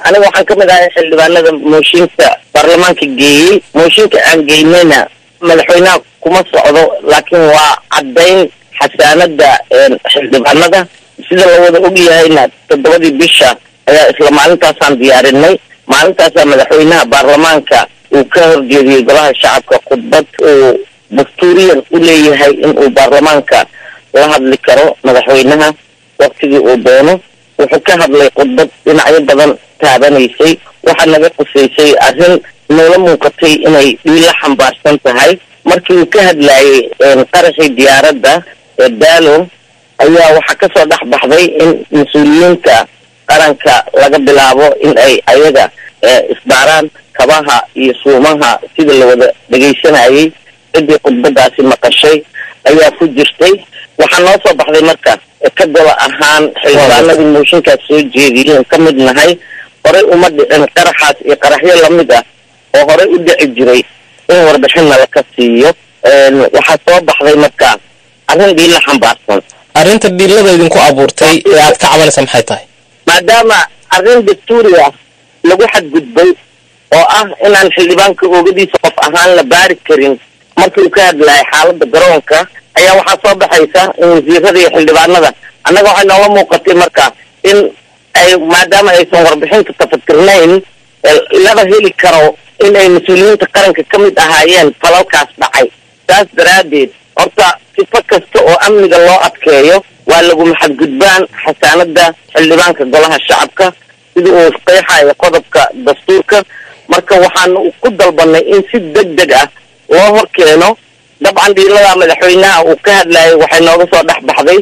aniga waxaan ka mid ahay xildhibaanada mooshinka baarlamaanka geeyey mooshinka aan geynayna madaxweynaha kuma socdo laakiin waa caddayn xasaanada xildhibaanada sida la wada ogyahayna toddobadii bisha ayaa isla maalintaasaan diyaarinay maalintaasaa madaxweynaha baarlamaanka uu ka horjeediyey golaha shacabka khudbad uu dastuuriyan u leeyahay in uu baarlamaanka la hadli karo madaxweynaha waktigii uu doono wuxuu ka hadlay khudbad dhinacyo badan taabanaysay waxaa naga qusaysay arrin noola muuqatay inay dhiila xambaarsan tahay markii uu ka hadlayay qaraxii diyaaradda ee daalo ayaa waxaa kasoo dhex baxday in mas-uuliyiinta qaranka laga bilaabo in ay ayaga isbaaraan kabaha iyo suumaha sida la wada dhegaysanayay ciddii khudbadaasi maqashay ayaa ku jirtay waxaa noo soo baxday marka ka gola ahaan xildhibaanadii mooshinkaas soo jeediyeen ka mid nahay horey uma dhicin qaraxaas iyo qaraxyo lamid ah oo horey u dhici jiray in warbixinna laka siiyo waxaa soo baxday marka arrin dhiilla xambaarsan arrinta dhiilada idinku abuurtay ee aad ka cabanaysa maxay tahay maadaama arrin dastuuri ah lagu xadgudbay oo ah inaan xildhibaanka oogadiisa qof ahaan la baari karin markii uu ka hadlayay xaaladda garoonka ayaa waxaa soo baxaysa in wasiirada iyo xildhibaanada annaga waxay noola muuqatay marka in ay maadaama aysan warbixinta tafatirnayn laba heli karo in ay mas-uuliyiinta qaranka ka mid ahaayeen falalkaas dhacay saas daraaddeed horta sifo kasta oo amniga loo adkeeyo waa laguma xadgudbaan xasaanada xildhibaanka golaha shacabka sida uu qeexayo qodobka dastuurka marka waxaanu ku dalbanay in si deg deg ah loo hor keeno dabcan dhiilada madaxweynaha uu ka hadlayay waxay nooga soo dhex baxday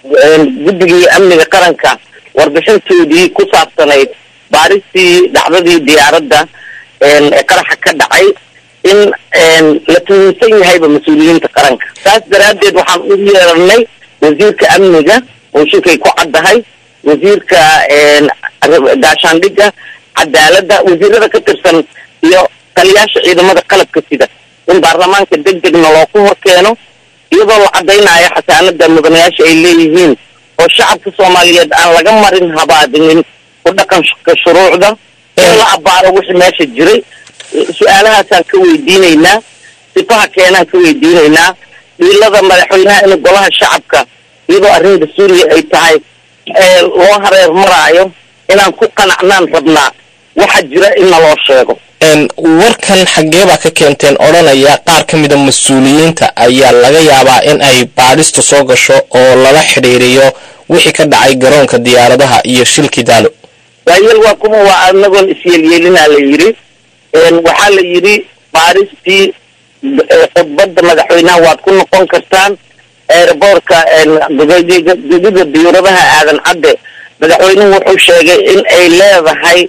guddigii amniga qaranka warbixintoodii ku saabsanayd baaristii dhacdadii diyaaradda ee qaraxa ka dhacay in la tuhunsan yahayba mas-uuliyiinta qaranka saas daraaddeed waxaan u yeeranay wasiirka amniga mooshinkay ku caddahay wasiirka gaashaandhigga cadaaladda wasiirada ka tirsan iyo taliyaasha ciidamada qalabka sida in baarlamaanka deg degna loo ku hor keeno iyadoo la caddaynayo xasaanada mudanayaasha ay leeyihiin oo shacabka soomaaliyeed aan laga marin habaadinin ku dhaqanka shuruucda in la abbaaro wixii meesha jiray su-aalahaasaan ka weydiinaynaa sifaha keenaan ka weydiinaynaa dhiilada madaxweynaha in golaha shacabka iyadoo arrin dastuuriya ay tahay loo hareer maraayo inaan ku qanacnaan rabnaa waxa jira in naloo sheego warkan xaggee baa ka keenteen odhanaya qaar ka mida mas-uuliyiinta ayaa laga yaabaa in ay baadhistu soo gasho oo lala xidhiiriyo wixii ka dhacay garoonka diyaaradaha iyo shilkii daalo waayeel waa kuma waa anagoon isyeelyeelinaa la yidhi waxaa la yidhi baaristii khudbadda madaxweynaha waad ku noqon kartaan eeraboorka gudida diyuuradaha aadan cadde madaxweynuhu wuxuu sheegay in ay leedahay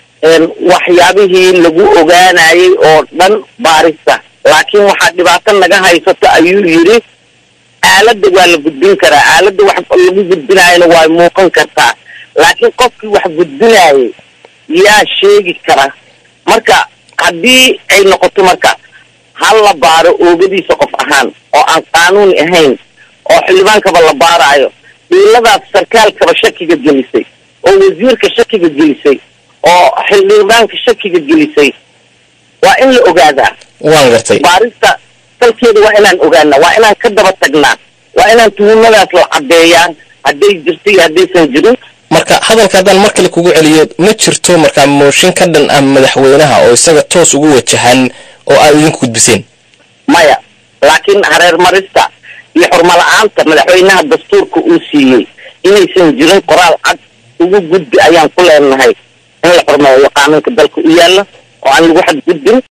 waxyaabihii lagu ogaanayay oo dhan baarista laakiin waxaa dhibaato naga haysato ayuu yidhi aaladda waa la gudbin karaa aaladda wax lagu gudbinaayana waa muuqan kartaa laakiin qofkii wax gudbinaayay yaa sheegi kara marka haddii ay noqoto marka hal la baaro oogadiisa qof ahaan oo aan qaanuuni ahayn oo xildhibaankaba la baaraayo dhiiladaas sarkaalkaba shakiga gelisay oo wasiirka shakiga gelisay oo xildhibaanka shakiga gelisay waa in la ogaadaa waan gartay baarista salkeeda waa inaan ogaanaa waa inaan ka daba tagnaa waa inaan tuhumadaas la caddeeyaa hadday jirto iyo haddaysan jirin marka hadalka haddaan mar kale kugu celiyo ma jirto markaa mooshin ka dhan ah madaxweynaha oo isaga toos ugu wajahan oo aad idinku gudbiseen maya laakiin hareer marista iyo xurmala-aanta madaxweynaha dastuurka uu siiyey inaysan jirin qoraal cad ugu gudbi ayaan ku leenahay in la xurmeeyo qaanuunka dalka u yaalla oo aan lagu xadgudbin